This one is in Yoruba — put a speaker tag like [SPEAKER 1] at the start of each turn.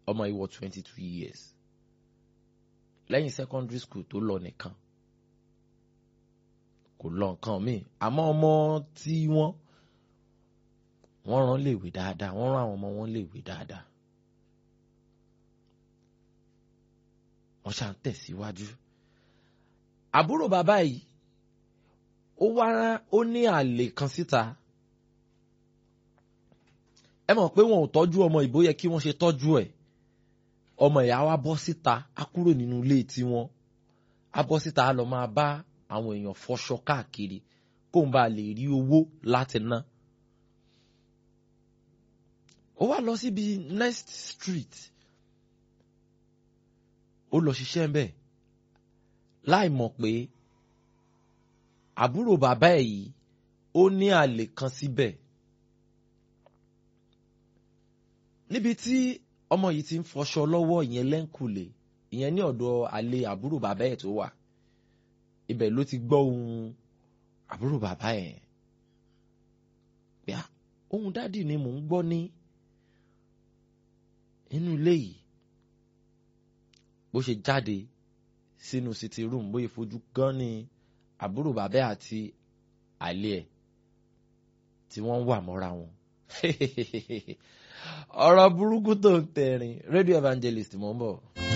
[SPEAKER 1] ọmọ yìí wọ twenty two years lẹ́yìn secondary school tó lọ nìkan kò lọ nǹkan míì àmọ́ ọmọ tí wọ́n wọ́n rán léèwé dáadáa wọ́n rán àwọn ọmọ wọn léèwé dáadáa wọ́n ṣà ń tẹ̀síwájú àbúrò bàbá yìí ó wá ó ní àlè kan síta ẹ mọ̀ pé wọn ò tọ́jú ọmọ ìbò yẹ kí wọ́n ṣe tọ́jú ẹ̀ ọmọ ìyá wa bọ́ síta á kúrò nínú ilé tiwọn á bọ́ síta á lọ máa bá àwọn èèyàn fọṣọ káàkiri kó n bá lè rí owó láti ná. ó wá lọ síbi next street ó lọ ṣiṣẹ́ ń bẹ̀ láì mọ̀ pé àbúrò bàbá ẹ̀ yìí ó ní àlè kan síbẹ̀ níbi tí ọmọ yìí ti ń fọṣọ lọ́wọ́ ìyẹn lẹ́ńkùlé ìyẹn ní ọ̀dọ̀ àlè àbúrò bàbá ẹ̀ tó wà ibẹ̀ ló ti gbọ́ ohun àbúrò bàbá ẹ̀ pé ohun dádì ni mò ń gbọ́ ní inú ilé yìí bó ṣe jáde sínú sitting room bóyá fojú gan ni àbúrò bàbá àti àlè ẹ̀ tí wọ́n wà mọ́ra wọn ọ̀rọ̀ burúkú tó ń tẹ̀rìn radio evangelist mò ń bọ̀.